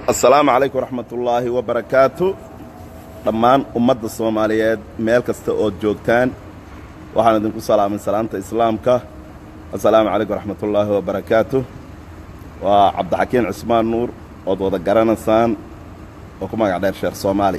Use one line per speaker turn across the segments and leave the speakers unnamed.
assalaamu calaykum waraxmatullaahi wabarakaatu dhammaan ummadda soomaaliyeed meel kasta ood joogtaan waxaan idinku salaamay salaanta islaamka assalaamu calaykum waraxmatullaahi wabarakaatu waa cabdixakiin cismaan nuur ood wada garanaysaan oo ku magac dheer sheekh soomaali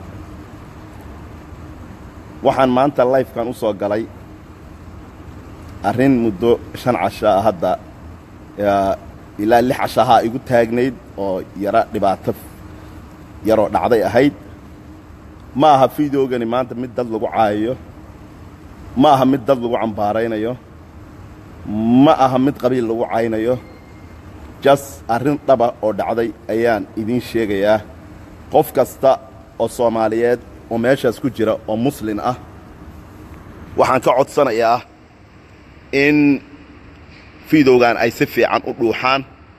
waxaan maanta layfkan u soo galay arrin muddo shan casho ah hadda ilaa lix cashahaa igu taagnayd oo yaro dhibaato yaroo dhacday ahayd ma aha fideogani maanta mid dad lagu caayayo ma aha mid dad lagu cambaaraynayo ma aha mid qabiil lagu caynayo jas arrin dhaba oo dhacday ayaan idiin sheegayaa qof kasta oo soomaaliyeed oo meeshaas ku jira oo muslin ah waxaan ka codsanayaa in fiidowgan ay si fiican u dhuuxaan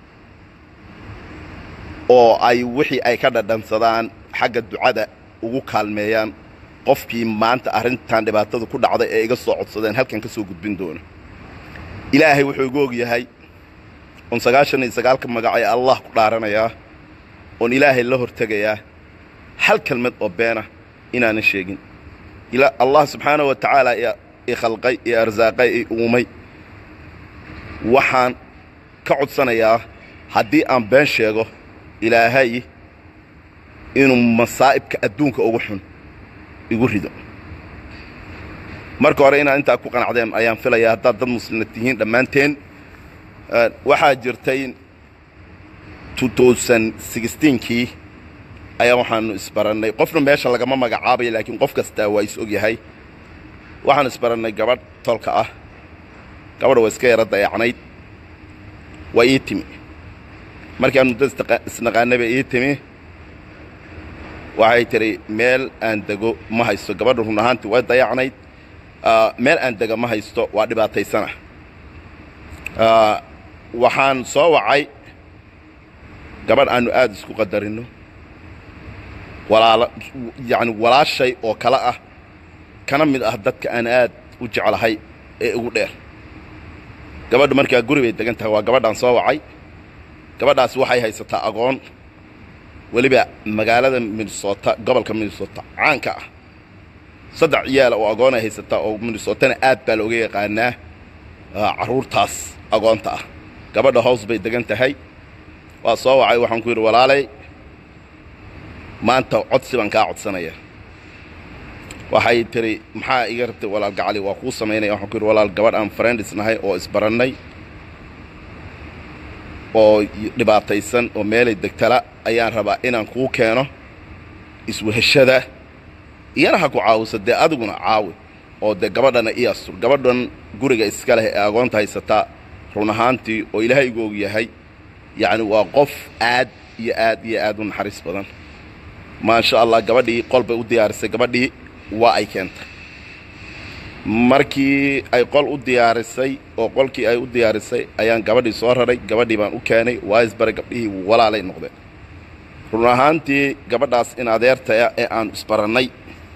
oo ay wixii ay ka dhadhansadaan xagga ducada ugu kaalmeeyaan qofkii maanta arrintan dhibaatada ku dhacday ee iga soo codsadeen halkan ka soo gudbin doona ilaahay wuxuu igu og yahay oon sagaashan iyo sagaalka magac ee allah ku dhaaranayaa oon ilaahay la hortegayaa hal kelmad oo beena inaanan sheegin allah subxaanahu wa tacaala i khalqay iyo arsaaqay i uumay waxaan ka codsanayaa haddii aan been sheego ilaahay inuu masaa'ibka adduunka ugu xun igu rido marka hore inaad intaa ku qanacdeen ayaan filayaa haddaad dad muslima tihiin dhammaanteen waxaa jirtay kii ayaa waxaanu isbarannay qofna meesha lagama magacaabayo laakiin qof kastaa waa is og yahay waxaan isbarannay gabadh tolka ah gabadha waa iska yara dayacnayd waa ii timi markii aan muddo isnaqaanay bay ii timi waxay tidhi meel aan dego ma haysto gabadha run ahaantii way dayacnayd meel aan dega ma haysto waa dhibaataysana waxaan soo wacay gabadh aannu aad isku qadarinno walaala yacni walaashay oo kale ah kana mid ah dadka aan aad u jeclahay ee ugu dheer gabadhu markaa guri bay degan tahay waa gabadhaan soo wacay gabadhaas waxay haysataa agoon weliba magaalada minnesota gobolka minnesota caanka ah saddex ciyaala oo agoonay haysataa oo minnesotana aad baa looga yaqaanaa carruurtaas agoonta ah gabadha hows bay degan tahay waa soo wacay waxaan ku yidhi walaalay maanta codsi baan kaa codsanaya waxay tidhi maxaa iga rabtay walaal gacali waa kuu samaynaya waxaan ku yidhi walaal gabadh aan friendis nahay oo isbarannay oo dhibaataysan oo meelay degtala ayaan rabaa inaan kuu keeno isweheshada iyana ha ku caawisa dee adiguna caawi oo dee gabadhana ii astur gabadhan guriga iska leh ee agoonta haysataa run ahaantii oo ilaahay igu og yahay yacni waa qof aad iyo aad iyo aad u naxariis badan maasha allah gabadhii qol bay u diyaarisay gabadhii waa ay keentay markii ay qol u diyaarisay oo qolkii ay u diyaarisay ayaan gabadhii soo raray gabadhii baan u keenay waa isbaray gabdhihii walaalay noqdeen run ahaantii gabadhaas in adeertaya ee aan isbarannay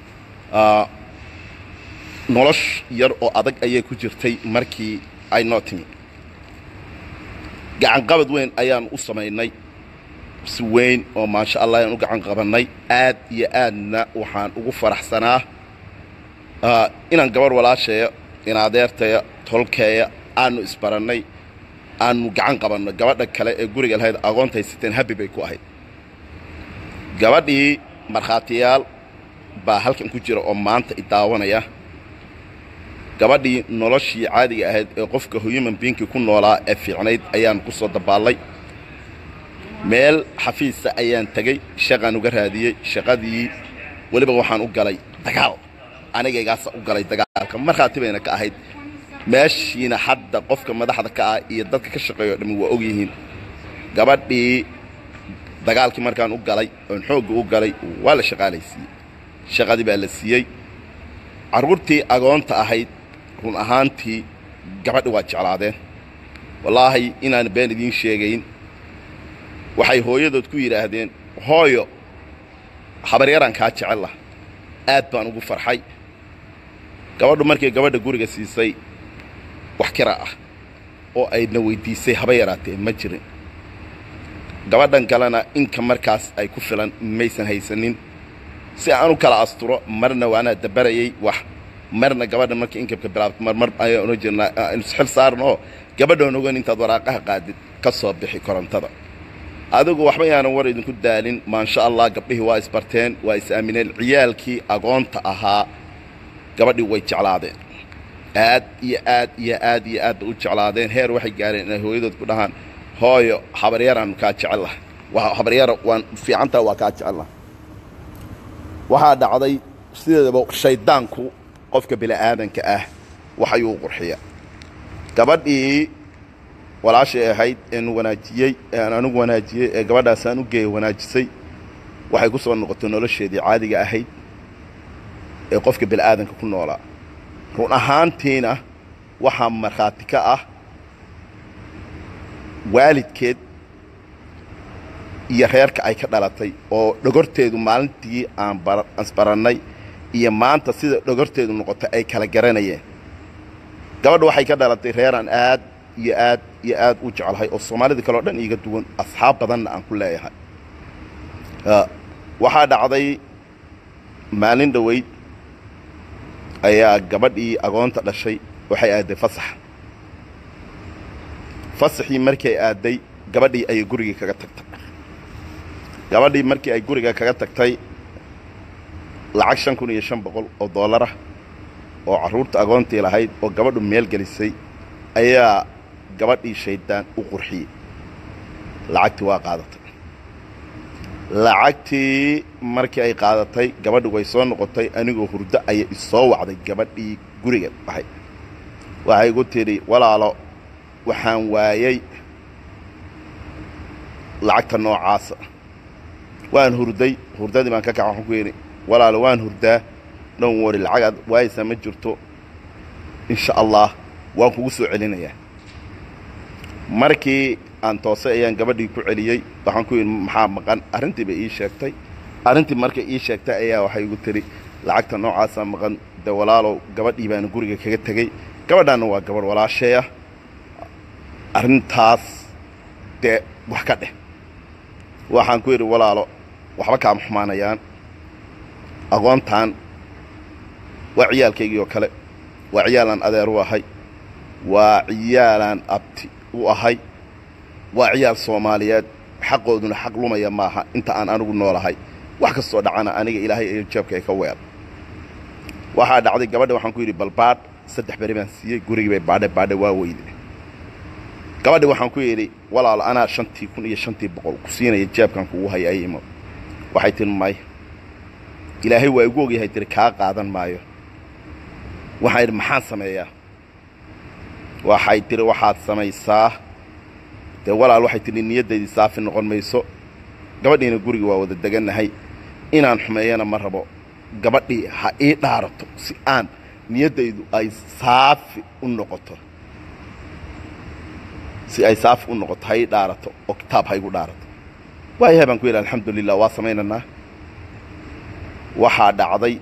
nolosh yar oo adag ayay ku jirtay markii ay noo timi gacanqabad weyn ayaan u samaynay si weyn oo maasha allah ayaan u gacan qabannay aad iyo aadna waxaan ugu faraxsanaa inaan gabarh walaasheeya in adeertaya tolkeeya aanu isbarannay aanu gacan qabanno gabadha kale ee guriga lahayd agoonta haysateen habi bay ku ahayd gabadhii markhaatiyaal baa halkan ku jira oo maanta i daawanaya gabadhii noloshii caadiga ahayd ee qofka human biinkii ku noolaa ee fiicnayd ayaan ku soo dabaallay meel xafiisa ayaan tegey shaqaan uga raadiyey shaqadii weliba waxaan u galay dagaal anigaygaasa u galay dagaalka markhaati bayna ka ahayd meeshiina hadda qofka madaxda ka ah iyo dadka ka shaqeeyo o dhammi waa og yihiin gabadhii dagaalkii markaan u galay oon xoogga u galay waa la shaqaalaysiiyey shaqadii baa la siiyey carruurtii agoonta ahayd run ahaantii gabadhi waa jeclaadeen wallaahi inaan been idiin sheegayn waxay hooyadood ku yidhaahdeen hooyo habaryaraan kaa jecel lah aad baan ugu farxay gabadhu markay gabadha guriga siisay wax kira ah oo ayna weyddiisay haba yaraatee ma jirin gabadhan kalena inka markaas ay ku filan maysan haysanin si aan u kala asturo marna waanaa dabarayay wax marna gabadha marka inkabka bilaabto marmar ayaan ohan jirnaa aynu isxil saarno oo gabadhoon ogan intaad waraaqaha qaadid ka soo bixi korontada adigu waxba yaanan war idinku daalin maasha allah gabdhihii waa isbarteen waa is aamineen ciyaalkii agoonta ahaa gabadhii way jeclaadeen aad iyo aad iyo aad iyo aad bay u jeclaadeen heer waxay gaareen inay hooyadood ku dhahaan hooyo habaryaraanu kaa jecellaha waa habaryara waan fiicantaa waa kaa jecellaha waxaa dhacday sideedaba shayddaanku qofka bini'aadanka ah wax ayuu qurxiya gabadhii walaashay ahayd een wanaajiyey aan anigu wanaajiyey ee gabadhaasaan u geeya wanaajisay waxay ku soo noqotay nolosheedii caadiga ahayd ee qofka bini'aadanka ku noolaa run ahaantiina waxaa markhaati ka ah waalidkeed iyo reerka ay ka dhalatay oo dhogorteedu maalintii aan isbarannay iyo maanta sida dhogorteedu noqotay ay kala garanayeen gabadha waxay ka dhalatay reeraan aad iyo aad iyo aad u jeclahay oo soomaalida kaleo dhan iiga duwan asxaab badanna aan ku leeyahay waxaa dhacday maalin dhoweyd ayaa gabadhii agoonta dhashay waxay aadday fasax fasaxii markay aadday gabadhii ayay gurigii kaga tagtay gabadhii markii ay guriga kaga tagtay lacag shan kun iyo shan boqol oo dollarah oo carruurta agoontii lahayd oo gabadhu meel gelisay ayaa gabadhii shayddaan u qurxiyey lacagtii waa qaadatay lacagtii markii ay qaadatay gabadhi way soo noqotay anigoo hurdo ayay isoo wacday gabadhii guriga ahay waxay igu tidhi walaalo waxaan waayey lacagta noocaasa waan hurday hurdadii baan ka kaca waxaan ku yidhi walaalo waan hurdaa dhan wari lacag aad waayaysaa ma jirto insha allah waan kugu soo celinayaa markii aan toosay ayaan gabadhii ku celiyey waxaan ku yidhi maxaa maqan arrintii bay ii sheegtay arrintii markay ii sheegtay ayaa waxay igu tidhi lacagta noocaasaa maqan dee walaalow gabadhii baana guriga kaga tegey gabadhaanna waa gabadh walaasheeya arrintaas dee wax ka dheh waxaan ku yidhi walaalo waxba kaama xumaanayaan aqoontaan waa ciyaalkaygii oo kale waa ciyaalaan adeer u ahay waa ciyaalaan abti u ahay waa ciyaal soomaaliyeed xaqooduna xaq lumaya maaha inta aan anigu noolahay wax kastoo dhacana aniga ilaahay iyo jeebka ay ka weer waxaa dhacday gabadha waxaan ku yidhi bal baadh saddex beri baan siiyey gurigii bay baadhe baadhe waa weyde gabadhi waxaan ku yidhi walaalo anaa shantii kun iyo shantii boqol ku siinaya jeebkan kugu haya ay imo waxay tihi may ilaahay waa igu ogyahay tiri kaa qaadan maayo waxaan idhi maxaan sameeyaa waxay tihi waxaad samaysaa dee walaal waxay tihi niyaddaydii saafi noqon mayso gabadhiina guriga waa wada degannahay inaan xumeeyana ma rabo gabadhii ha ii dhaarato si aan niyaddaydu ay saafi u noqoto si ay saafi u noqoto ha ii dhaarato oo kitaab ha igu dhaarato waayahay baan ku yidhi alxamdulilah waa samaynaynaa waxaa dhacday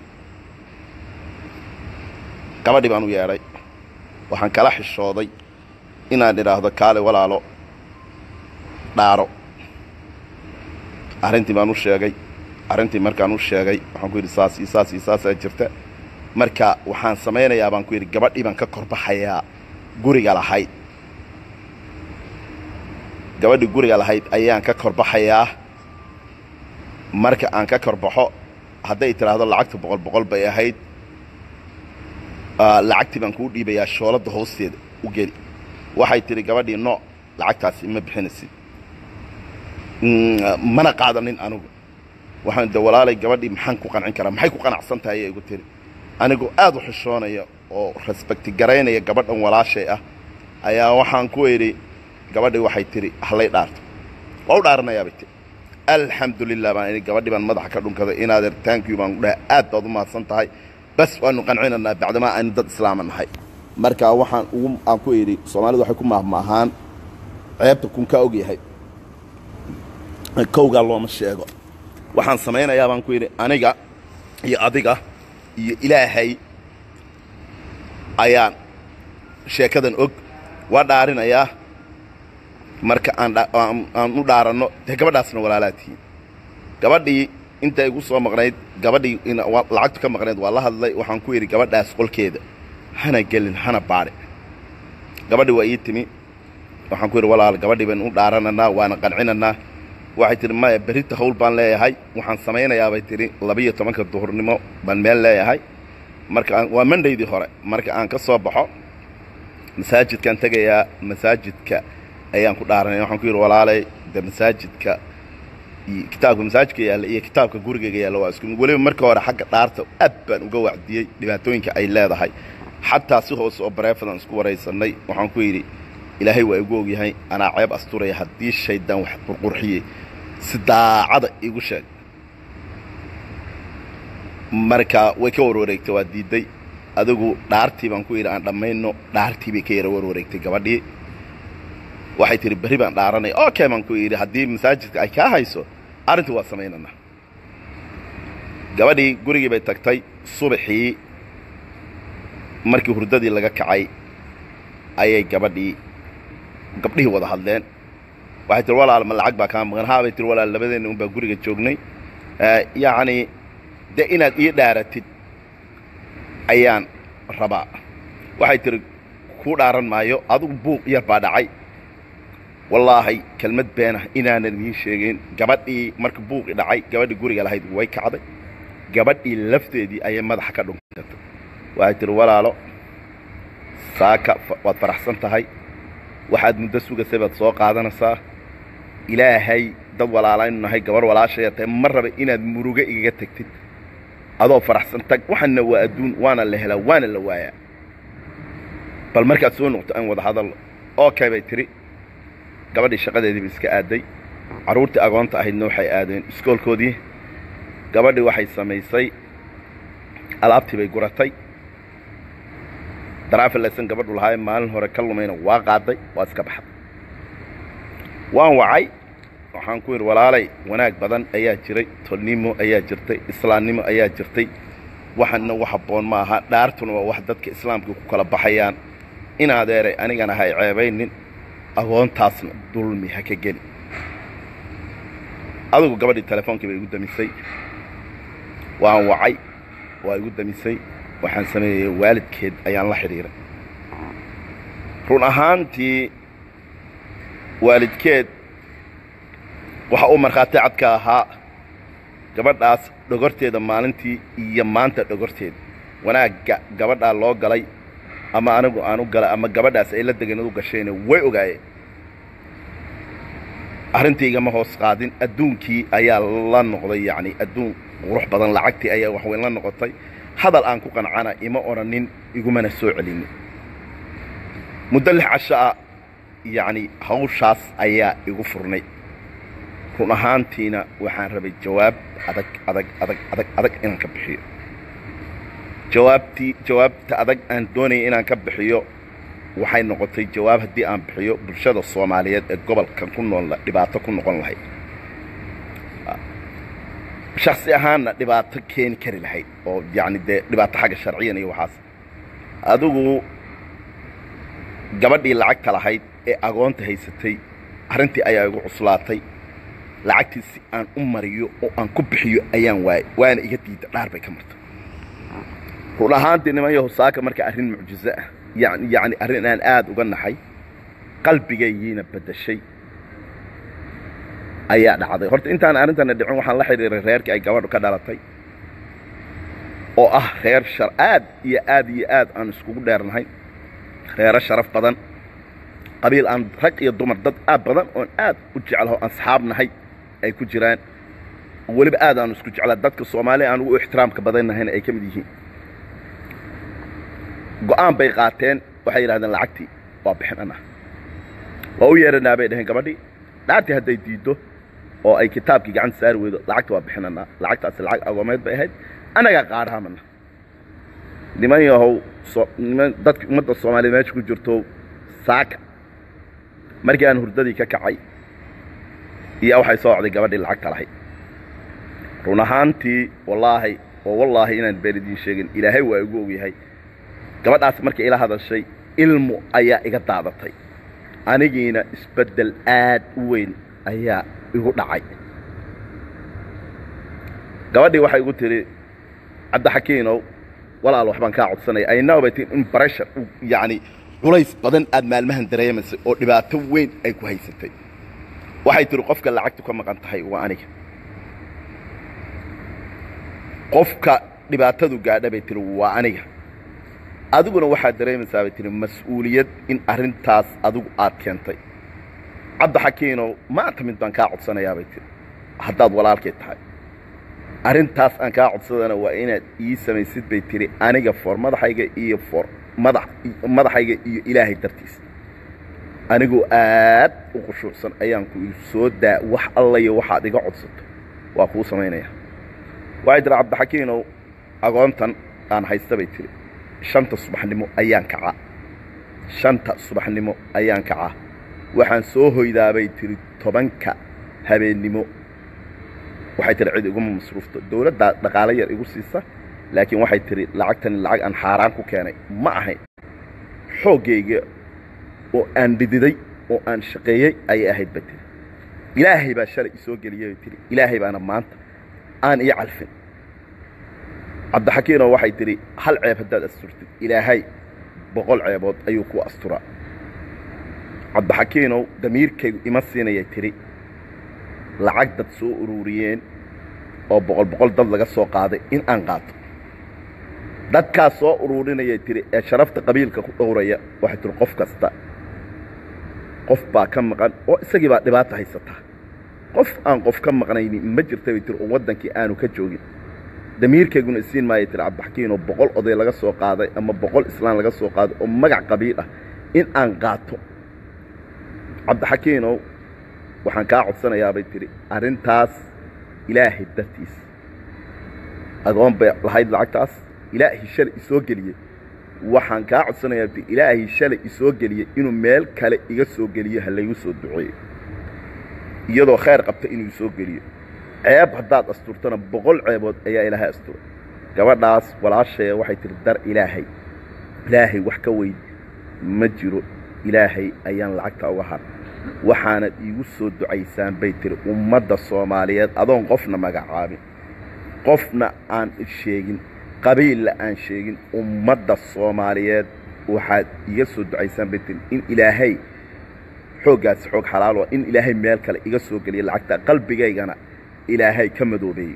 gabadhii baan u yeedhay waxaan kala xishooday inaan idhaahdo kaale walaalo dhaaro arrintii baan u sheegay arrintii markaan u sheegay waxaan ku yidhi saas iyo saas iyo saasaa jirta marka waxaan samaynayaa baan ku yidhi gabadhii baan ka korbaxayaa guriga lahayd gabadhii guriga lahayd ayaan ka korbaxayaa marka aan ka korbaxo hadday tidhaahdo lacagta boqol boqol bay ahayd lacagtii baan kuu dhiibayaa shooladda hoosteeda u geli waxay tidhi gabadhii nooc lacagtaasi ma bixinaysid mana qaadanin anugu waxaan de walaalay gabadhii maxaan ku qancin karaa maxay ku qanacsan tahay ayay igu tiri anigoo aad u xishoonaya oo respecti garaynaya gabadhan walaashay ah ayaa waxaan ku idhi gabadhii waxay tidhi hallay dhaarto waa u dhaaranayaa bay tiri alxamdulilah baan idhi gabadhii baan madaxa ka dhunkaday inaadeer taankiyu baan ku dhahay aad baad u mahadsan tahay bas waanu qancinaynaa bacdamaa aynu dad islaama nahay marka waxaan ugu aan ku idhi soomaalidu waxay ku maahmaahaan ceebta kun kaa og yahay kowgaa looma sheego waxaan samaynayaa baan ku yidhi aniga iyo adiga iyo ilaahay ayaan sheekadan og waa dhaarinayaa marka aan aan u dhaaranno dee gabadhaasna walaalaa tihiin gabadhii inta igu soo maqnayd gabadhii lacagtu ka maqnayd waa la hadlay waxaan ku yidhi gabadhaas qolkeeda hana gelin hana baadhe gabadhii waa ii timi waxaan ku yidhi walaal gabadhii baynu u dhaarananaa waana qancinanaa waxay tidhi maya berrita hawl baan leeyahay waxaan samaynayaa bay tidhi labiyo tobanka duhurnimo baan meel leeyahay marka waa mandaydii hore marka aan ka soo baxo masaajidkaan tegayaa masaajidka ayaan ku dhaaranaya waxaan ku yidhi walaalay de masaajidka kitaabka masaajidka yaalla iyo kitaabka gurigayga yaalla waa isku weliba marka hore xagga dhaarta aad baan uga wacdiyey dhibaatooyinka ay leedahay xataa si hoose oo bareefadaan isku waraysanay waxaan ku yidhi ilaahay waa igu ogyahay anaa ceeb asturaya haddii shaydaan wax qurqurxiyey si daacada igu sheeg marka way ka warwareegtay waa diidday adigu dhaartii baan ku yidhi aan dhammayno dhaartii bay ka yara warwareegtay gabadhii waxay tihi berri baan dhaaranaya okay baan ku yidhi haddii masaajidka ay kaa hayso arrintii waa samaynana gabadhii gurigii bay tagtay subaxii markii hurdadii laga kacay ayay gabadhii gabdhihii wada hadleen waxay tihi walaal ma lacag baa kaa maqan haa bay tihi walaal labadeenna un baa guriga joognay yacni dee inaad ii dhaaratid ayaan rabaa waxay tihi kuu dhaaran maayo adigu buuq yar baa dhacay wallaahi kelmad beenah inaanan idiin sheegin gabadhii marka buuqi dhacay gabadhii guriga lahayd way kacday gabadhii lafteedii ayay madaxa ka dhunkatay waxay tihi walaalo saaka waad faraxsan tahay waxaad muddo sugasay baad soo qaadanaysaa ilaahay dad walaalaynu nahay gabar walaashaya tahay ma raba inaad murugo igaga tegtid adoo faraxsan tag waxaana waa adduun waana la helaa waana la waayaa bal markaad soo noqto aan wada hadalno okay bay tidhi gabadhii shaqadeediiba iska aaday carruurtii agoonta ahaydna waxay aadeen iskoolkoodii gabadhii waxay samaysay alaabtii bay guratay daraafilaysan gabadhu lahaay maalin hore ka lumayna waa qaaday waa iska baxday waan wacay waxaan ku yidhi walaalay wanaag badan ayaa jiray tolnimo ayaa jirtay islaamnimo ayaa jirtay waxana wax habboon ma aha dhaartuna waa wax dadka islaamka ku kala baxayaan in adeeray anigana hay ceebaynin agoontaasna dulmi ha ka geli adigu gabadhii telefonkii bay igu damisay waan wacay waa igu damisay waxaan sameeyey waalidkeed ayaan la xidhiiray run ahaantii waalidkeed waxa uu markhaati cadka ahaa gabadhaas dhogorteeda maalintii iyo maanta dhogorteeda wanaagga gabadhaa loo galay ama anigu aan u galay ama gabadhaas ay la deganad u gashayna way ogaayeen arrintaygama hoos qaadin adduunkii ayaa la noqday yacni adduun qurux badan lacagtii ayaa waxweyn la noqotay hadal aan ku qancana ima odhanin igumana soo celinin muddo lix casho ah yacni hawshaas ayaa igu furnay run ahaantiina waxaan rabay jawaab adag adag adag adag adag inaan ka bixiyo jawaabtii jawaabta adag aan doonaya inaan ka bixiyo waxay noqotay jawaab haddii aan bixiyo bulshada soomaaliyeed ee gobolkan ku nool dhibaato ku noqon lahayd shaksi ahaanna dhibaato keeni kari lahayd oo yacni dee dhibaato xagga sharciyan iyo waxaas adigu gabadhii lacagta lahayd ee agoonta haysatay arrintii ayaa igu cuslaatay lacagtii si aan u mariyo oo aan ku bixiyo ayaan waayay waana iga diida dhaar bay ka martay run ahaantii niman yahow saaka marka arrin mucjizo ah yani yacni arrin aan aad uga naxay qalbigaygiina beddashay ayaa dhacday horta intaan arrintana dhicin waxaan la xidhiiray reerkii ay gabadhu ka dhalatay oo ah reer shar aad iyo aad iyo aad aan iskugu dheernahay reero sharaf badan qabiil aan rag iyo dumar dad aad badan oon aad u jeclaho asxaab nahay ay ku jiraan weliba aad aanu isku jeclaa dadka soomaaliya aan ugu ixtiraamka badannahayna ay ka mid yihiin go'aan bay qaateen waxay yidhahdeen lacagtii waa bixin anah waa u yeeranaa bay dhaheen gabadhii dhaartii hadday diiddo oo ay kitaabkii gacanta saari weydo lacagta waa bixinanaa lacagtaasi lacag agoomeed bay ahayd annagaa qaadhaamana niman yahow niman dadka ummadda soomaaliyeed meesha ku jirto saaka markii aan hurdadii ka kacay iyo waxay soo ocday gabadhii lacagta lahayd run ahaantii wallaahi oo wallaahi inaan been idiin sheegin ilaahay waa igu ogyahay gabadhaas markay ila hadashay ilmu ayaa iga daadatay anigiina isbeddel aad u weyn ayaa igu dhacay gabadhii waxay igu tidhi cabdixakiinow walaal waxbaan kaa codsanaya aynaw bay tii in breshar yacni culays badan aad maalmahan dareemaysay oo dhibaato weyn ay ku haysatay waxay tihi qofka lacagtu ka maqan tahay waa aniga qofka dhibaatadu gaadha bay tihi waa aniga adiguna waxaad dareemaysaa bay tihi mas-uuliyad in arrintaas adigu aad keentay cabdixakiinow maanta mid baan kaa codsanayaa bay tihi haddaad walaalkay tahay arrintaas aan kaa codsadana waa inaad ii samaysid bay tihi aniga for madaxayga iyo for madax madaxayga iyo ilaahay dartiisa anigoo aad u khushuucsan ayaan ku soo daa wax allayo waxaad iga codsato waa kuu samaynaya waxay tihi cabdixakiinow agoontan aan haysta bay tihi shanta subaxnimo ayaan kacaa shanta subaxnimo ayaan kacaa waxaan soo hoydaa bay tihi tobanka habeennimo waxay tihi cid iguma masruufto dawladdaa dhaqaalo yar igu siisa laakiin waxay tihi lacagtani lacag aan xaaraan ku keenay ma ahayn xooggayga oo aan dhididay oo aan shaqeeyey ayay ahayd ba tihi ilaahay baa shalay isoo geliyay bay tihi ilaahay baana maanta aan ii calfin cabdixakiinoo waxay tidhi hal ceeb haddaad asturtid ilaahay boqol ceebood ayuu ku asturaa cabdixakiinow damiirkaygu ima siinayay tidhi lacag dad soo ururiyeen oo boqol boqol dad laga soo qaaday in aan qaato dadkaas soo ururinayay tidhi ee sharafta qabiilka ku dhowraya waxay tihi qof kasta qof baa ka maqan oo isagii baa dhibaata haysataa qof aan qof ka maqnaynin ma jirta bay tihi oo waddankii aanu ka joogin damiirkayguna isiin maayay tihi cabdixakiinoo boqol oday laga soo qaaday ama boqol islaan laga soo qaaday oo magac qabiil ah in aan qaato cabdixakiinow waxaan kaa codsanayaa bay tidhi arrintaas ilaahay dartiis agoon bay lahayd lacagtaas ilaahay shalay isoo geliyey waxaan kaa codsanayaa ti ilaahay shalay isoo geliyey inuu meel kale iga soo geliyo ha laygu soo duceeyo iyadoo khayr qabta inuu isoo geliyo ceeb haddaad asturtana boqol ceebood ayaa ilaahay asturay gabadhaas walaashaya waxay tihi dar ilaahay ilaahay wax ka weyn ma jiro ilaahay ayaan lacagta uga har waxaanad iigu soo ducaysaan bay tihi ummadda soomaaliyeed adoon qofna magacaabin qofna aan sheegin qabiilla aan sheegin ummadda soomaaliyeed waxaad iga soo ducaysaan bay tihi in ilaahay xooggaasi xoog xalaalo in ilaahay meel kale iga soo geliya lacagta qalbigaygana ilaahay ka madoobeeyey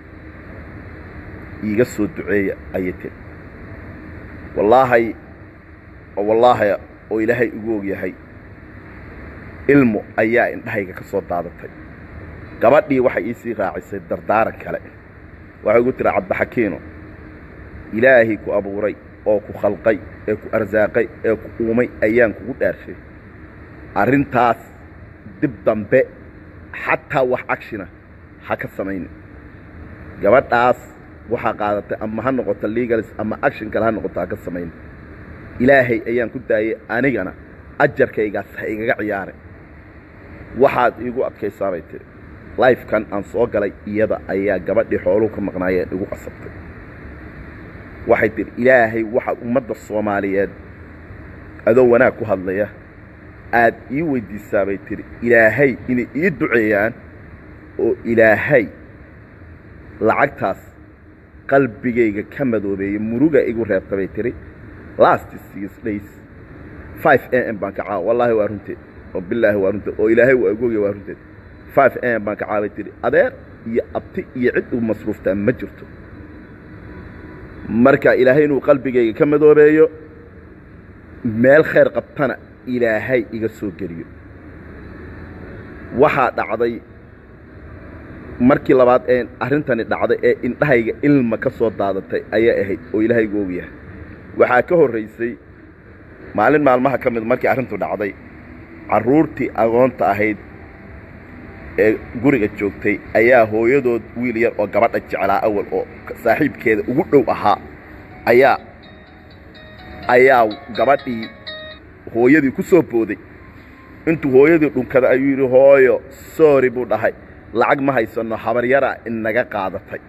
iiga soo duceeya ayay tiri wallaahay wallaahi oo ilaahay igu og yahay ilmu ayaa indhahayga ka soo daadatay gabadhii waxay iisii raacisay dardaaran kale waxay igu tiri cabdixakiino ilaahay ku abuuray oo ku khalqay ee ku arsaaqay ee ku uumay ayaan kugu dhaarshay arrintaas dib dambe xataa wax cagshina ha ka samaynin gabadhaas waxaa qaadatay ama ha noqoto legalis ama action kale ha noqoto ha ka samaynin ilaahay ayaan ku daayey anigana ajarkaygaas ha igaga ciyaaray waxaad iigu adkaysaa bay tiri lifekan aan soo galay iyada ayaa gabadhii xooluhu ka maqnaayeen igu qasabtay waxay tihi ilaahay waxaad ummadda soomaaliyeed adoo wanaag ku hadlaya aad ii weyddiisaa bay tihi ilaahay inay ii duceeyaan oo ilaahay lacagtaas qalbigayga ka madoobeeyey muruga igu reebta bay tihi last six days five a m baan kacaa wallaahi waa runteed oo bilaahi waa runteed oo ilaahay waa igooya waa runteed five a m baan kacaa bay tihi adeer iyo abti iyo cid u masruuftaa ma jirto marka ilaahay inuu qalbigayga ka madoobeeyo meel khayr qabtana ilaahay iga soo geliyo waxaa dhacday markii labaad ee arrintani dhacday ee indhahayga ilma ka soo daadatay ayaa ahayd oo ilaahay igu og yahay waxaa ka horraysay maalin maalmaha ka mid markii arrintu dhacday carruurtii agoonta ahayd ee guriga joogtay ayaa hooyadood wiil yar oo gabadha jeclaa awal oo saaxiibkeeda ugu dhow ahaa ayaa ayaa gabadhii hooyadii ku soo booday intuu hooyadii dhunkada ayuu yidhi hooyo soori buu dhahay lacag ma haysanno habaryara inaga qaadatay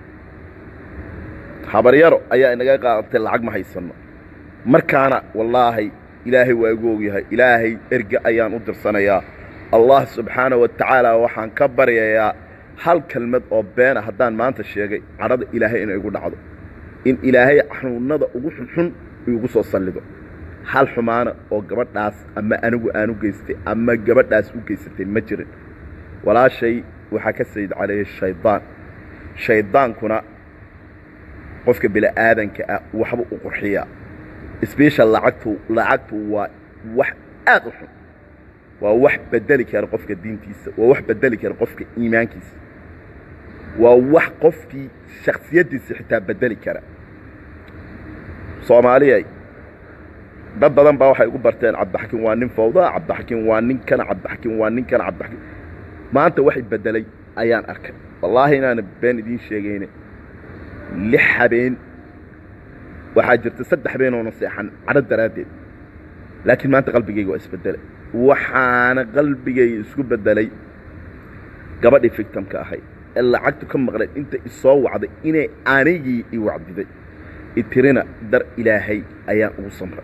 habaryaro ayaa inaga qaadatay lacag ma haysanno markaana wallaahi ilaahay waa igu ogyahay ilaahay erge ayaan u dirsanayaa allah subxaana wa tacaala waxaan ka baryayaa hal kelmad oo beena haddaan maanta sheegay cadhada ilaahay inay igu dhacdo in ilaahay xanuunnada ugu xunxun igu soo sallido hal xumaana oo gabadhaas ama anigu aan u geystay ama gabadhaas u geysatay ma jirin walaashay waxaa ka sayid caleeyey shaydaan shaydaankuna qofka bini'aadanka ah waxba u qurxiyaa sbeshal lacagtu lacagtu waa wax aad u xun waa wax bedeli kara qofka diintiisa waa wax bedeli kara qofka iimaankiisa waa wax qofkii shaksiyaddiisa xitaa bedeli kara soomaaliyay dad badan baa waxay ugu barteen cabdixakiin waa nin fawdaa cabdixakiin waa ninkana cabdixakiin waa ninkana cabdixakiin maanta waxay beddelay ayaan arkay wallaahi inaana been idiin sheegayne lix habeen waxaa jirta saddex habeenoona seexan cadho daraaddeed laakiin maanta qalbigayga waa isbeddelay waxaana qalbigayga isku beddelay gabadhii fictamka ahayd ee lacagtu ka maqnayd inta isoo wacday inay anigii i wacdiday itirina dar ilaahay ayaan ugu samray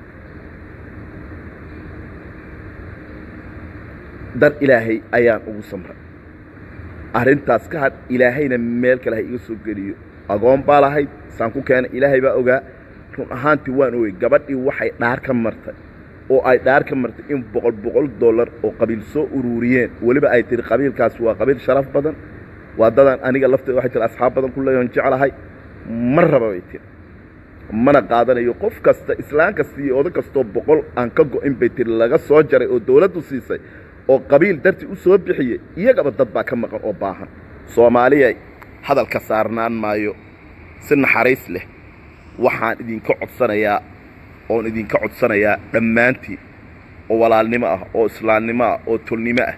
dar ilaahay ayaan ugu samray arrintaas ka hadh ilaahayna meel kale ha iga soo geliyo agoon baa lahayd saan ku keena ilaahay baa ogaa run ahaantii waan ogey gabadhii waxay dhaar ka martay oo ay dhaar ka martay in boqol boqol dollar oo qabiil soo uruuriyeen weliba ay tihi qabiilkaas waa qabiil sharaf badan waa dadaan aniga lafteeda waxay tiri asxaab badan ku leeyahan jeclahay ma raba bay tiri mana qaadanayo qof kasta islaan kasta iyo odan kastoo boqol aan ka go'in bay tiri laga soo jaray oo dawladdu siisay oo qabiil dartii u soo bixiyey iyagaba dad baa ka maqan oo baahan soomaaliya hadalka saarnaan maayo si naxariis leh waxaan idinka codsanayaa oon idinka codsanayaa dhammaantiin oo walaalnimo ah oo islaamnimo ah oo tolnimo ah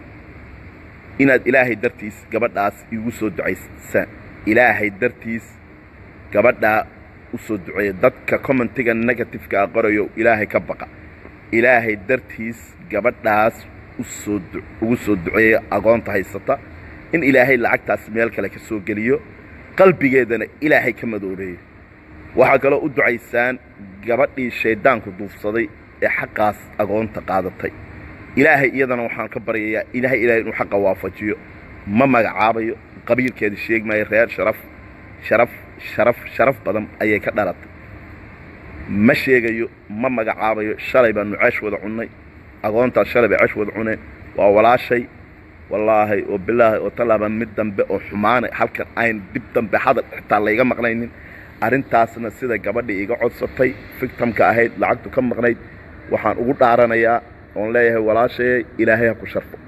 inaad ilaahay dartiis gabadhaas iigu soo ducaysaan ilaahay dartiis gabadhaa u soo duceeya dadka commentiga negatifeka a qorayo ilaahay ka baqa ilaahay dartiis gabadhaas usoo ugu soo duceeya agoonta haysata in ilaahay lacagtaas meel kale ka soo geliyo qalbigeedana ilaahay ka madoobeeyo waxaa kaloo u ducaysaan gabadhii shayddaanku duufsaday ee xaqaas agoonta qaadatay ilaahay iyadana waxaan ka baryayaa ilaahay ilaahay inuu xaqa waafajiyo ma magacaabayo qabiilkeeda sheegi maayo reer sharaf sharaf sharaf sharaf badan ayay ka dhalatay ma sheegayo ma magacaabayo shalay baanu ceesh wada cunnay agoontaas shalay bay ceesh wada cuneen waa walaashay wallaahi oo bilaahi oo tallaaba mid dambe oo xumaanay halkan ayn dib dambe hadal xitaa layga maqnaynin arrintaasna sida gabadhii iga codsatay fictamka ahayd lacagtu ka maqnayd waxaan ugu dhaaranayaa oon leeyahay walaashayay ilaahay ha ku sharfo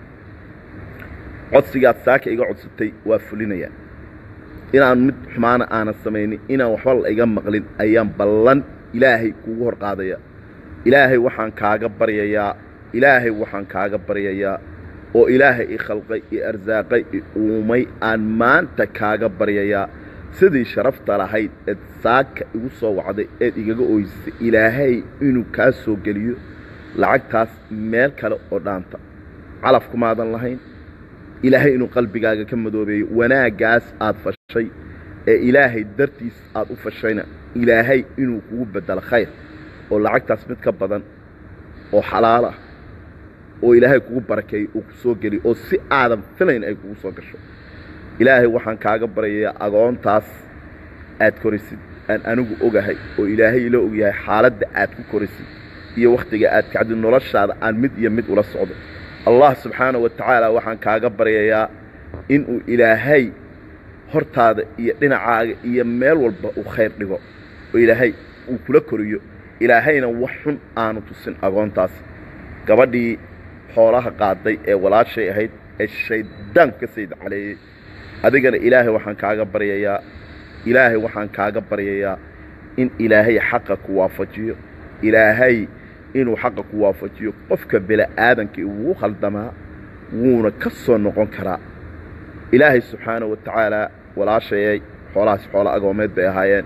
codsigaad saaka iga codsatay waa fulinayaa inaan mid xumaana aanan samaynin inaan waxba la iga maqlin ayaan ballan ilaahay kugu hor qaadayaa ilaahay waxaan kaaga baryayaa ilaahay waxaan kaaga baryayaa oo ilaahay i khalqay i arsaaqay i uumay aan maanta kaaga baryayaa sidii sharafta lahayd eed saaka igu soo wacday eed igaga ooysay ilaahay inuu kaa soo geliyo lacagtaas meel kale oo dhaanta calaf kumaadan lahayn ilaahay inuu qalbigaaga ka madoobeeyo wanaaggaas aad fashay ee ilaahay dartiis aad u fashayna ilaahay inuu kugu beddelo khayr oo lacagtaas mid ka badan oo xalaal ah oo ilaahay kugu barakeeyo uu ku soo geliyo oo si aadan filayn ay kugu soo gasho ilaahay waxaan kaaga baryayaa agoontaas aad korisid aan anigu ogahay oo ilaahay ila ogyahay xaaladda aad ku korisid iyo wakhtiga aad kacdid noloshaada aan mid iyo mid ula socdo allah subxaana wa tacaala waxaan kaaga baryayaa inuu ilaahay hortaada iyo dhinacaaga iyo meel walba uu khayr dhigo oo ilaahay uu kula koriyo ilaahayna wax xun aanu tusin agoontaas gabadhii xoolaha qaaday ee walaashay ahayd ee shayddaanku ka sayd caleeyey adigana ilaahay waxaan kaaga baryayaa ilaahay waxaan kaaga baryayaa in ilaahay xaqa ku waafajiyo ilaahay inuu xaqa ku waafajiyo qofka bini'aadankii wuu khaldamaa wuuna ka soo noqon karaa ilaahay subxaana wa tacaalaa walaashayay xoolahaas xoolo agoomeed bay ahaayeen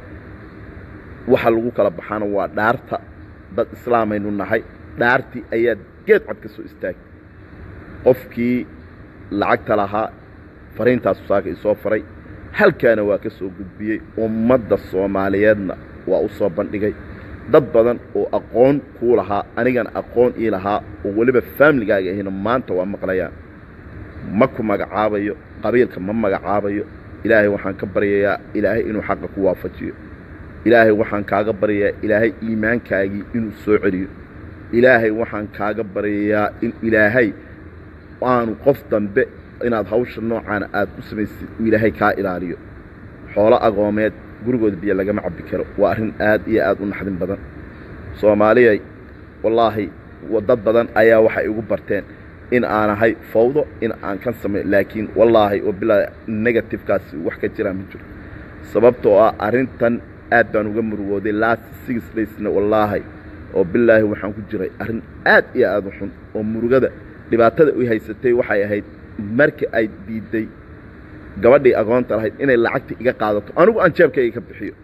waxa lagu kala baxaana waa dhaarta dad islaamaynu nahay dhaartii ayaad geed cad ka soo istaagay qofkii lacagta lahaa fariintaasu saaka isoo faray halkaana waa ka soo gudbiyey ummadda soomaaliyeedna waa u soo bandhigay dad badan oo aqoon kuu lahaa anigana aqoon ii lahaa oo weliba faamiligaaga ahina maanta waa maqlayaan ma ku magacaabayo qabiilka ma magacaabayo ilaahay waxaan ka baryayaa ilaahay inuu xaqa ku waafajiyo ilaahay waxaan kaaga baryayaa ilaahay iimaankaagii inuu soo celiyo ilaahay waxaan kaaga baryayaa in ilaahay aanu qof dambe inaad hawsha noocaana aad u samaysid uu ilaahay kaa ilaaliyo xoolo agoomeed gurigooda biyo lagama cabbi karo waa arrin aad iyo aad u naxdin badan soomaaliyay wallaahi dad badan ayaa waxay igu barteen in aan ahay fawdo in aan kan samay laakiin wallaahi oo bilaa negatifekaasi wax ka jiraa ma jiro sababtoo ah arrintan aad baan uga murugooday last six daysna wallaahi oo bilaahi waxaan ku jiray arrin aad iyo aad u xun oo murugada dhibaatada u haysatay waxay ahayd marka ay diidday gabadhii agoonta lahayd inay lacagta iga qaadato anigu aan jeebkayga ka bixiyo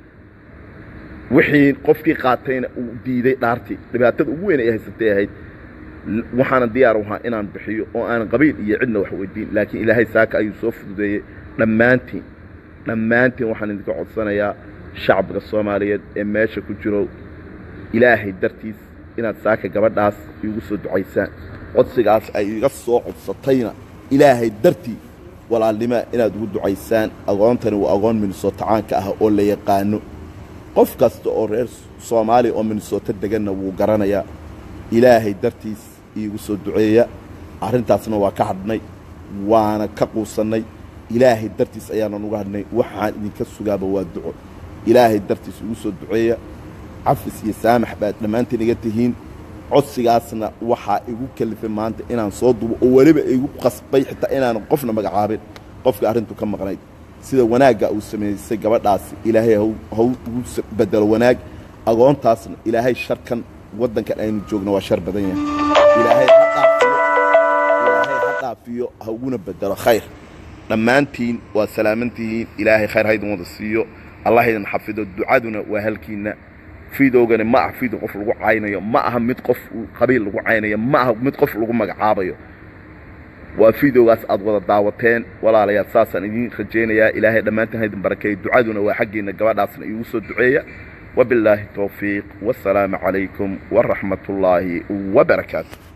wixii qofkii qaatayna uu diiday dhaartii dhibaatada ugu weyn ay haysatay ahayd waxaana diyaar u ahaa inaan bixiyo oo aanan qabiil iyo cidna wax weydiin laakiin ilaahay saaka ayuu soo fududeeyey dhammaantiin dhammaantiin waxaan idinka codsanayaa shacbiga soomaaliyeed ee meesha ku jiro ilaahay dartiis inaad saaka gabadhaas iigu soo ducaysaan codsigaas ay iga soo codsatayna ilaahay dartii walaalnimaa inaad ugu ducaysaan agoontani waa agoon minnesootacaanka ah oo la yaqaano qof kasta oo reer soomaaliya oo minnesooto deganna wuu garanayaa ilaahay dartiis iigu soo duceeya arrintaasna waa ka hadhnay waana ka quusannay ilaahay dartiis ayaanan uga hadhnay waxaan idinka sugaaba waa duco ilaahay dartiis igu soo duceeya cafis iyo saamax baad dhammaantiin iga tihiin codsigaasna waxaa igu kalifay maanta inaan soo dubo oo weliba igu qasbay xitaa inaanan qofna magacaabin qofka arrintu ka maqnayd sida wanaagga uu samaysay gabadhaasi ilaahay haw ugu bedelo wanaag agoontaasna ilaahay sharkan waddankan aynu joogno waa shar badan yahay ilaahay ha dhaafiyo ha uguna bedelo khayr dhammaantiin waa salaamantihiin ilaahay khayr haydin wada siiyo allah idin xafido ducaduna waa halkiinna fidoogani ma aha fido qof lagu caynayo ma aha mid qof qabiil lagu caynayo ma aha mid qof lagu magacaabayo waa fideogaas aad wada daawateen walaalayaal saasaan idiin rajaynayaa ilaahay dhammaantiin haydin barakeeyo ducaduna waa xaggiinna gabadhaasna iigu soo duceeya وبالله التوفيق والسلام عليكم ورحمة الله وبركاته